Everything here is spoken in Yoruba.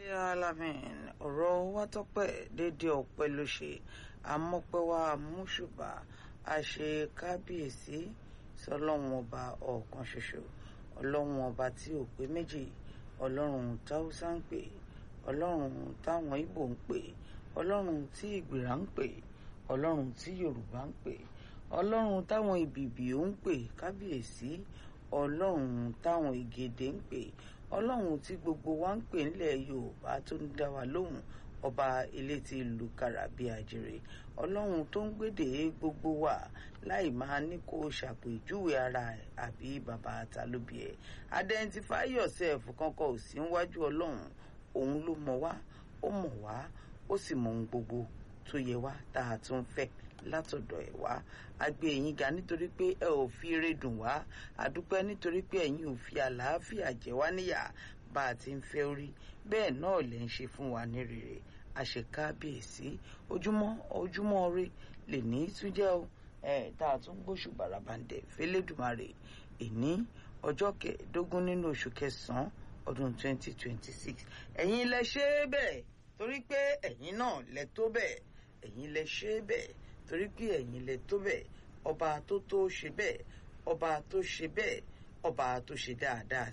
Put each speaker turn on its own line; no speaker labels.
alamin ọ̀rọ̀ wa tọ́pẹ́ dédé ọpẹ́ ló ṣe àmọ́pẹ́wá múṣùbà àṣe kábíyèsí sọlọ́run ọba ọ̀kan ṣoṣo ọlọ́run ọba tí ò pé méjì ọlọ́run táwùsá ń pè ọlọ́run táwọn ìbò ń pè ọlọ́run tí ìgbìrà ń pè ọlọ́run tí yorùbá ń pè ọlọ́run táwọn ìbìbì ó ń pè kábíyèsí ọlọ́run táwọn ìgèdè ń pè ọlọ́run tí gbogbo wa ń pè nílẹ̀ yorùbá tó ń dá wa lóhùn ọba ilé tí ìlú kàràbí àjèrè ọlọ́run tó ń gbèdè gbogbo wa láì máa ní kó ṣàpèjúwe ara ẹ̀ àbí bàbá àtàlóbi ẹ̀ identify yourself kankan ò sí níwájú ọlọ́run òun ló mọ̀ wá ó mọ̀ wá ó sì mọ̀ ohun gbogbo tó yẹ wá tá a tún fẹ́ látọ̀dọ̀ ẹ̀ wá a gbé ẹ̀yin ga nítorí pé ẹ ò fi eré dùn wá a dúpẹ́ nítorí pé ẹ̀yin ò fi àlàáfíà jẹ wá níyà bá a ti ń fẹ́ orí bẹ́ẹ̀ náà lè ń ṣe fún wa ní rere àṣekábíyèsí ojúmọ́ ojúmọ́ ire lè ní tún jẹ́ o ẹ̀ tá a tún gbóṣù bàràbàǹdẹ̀ fẹ́lẹ́dùmarè èní ọjọ́ kẹẹ̀ẹ́dógún nínú oṣù kẹsàn-án ọdún 2026 ẹ̀yin lẹ ṣe é bẹ́ẹ̀ torí pé ẹ̀yin náà lẹ tó bẹ́ẹ̀ ẹ̀yin lẹ ṣe é bẹ́ẹ̀ torí pé ẹ̀yin lẹ tó bẹ́ẹ̀ ọba tó tó ṣe bẹ́ẹ̀ ọba tó ṣe bẹ́ẹ̀ ọba tó ṣe dáadáa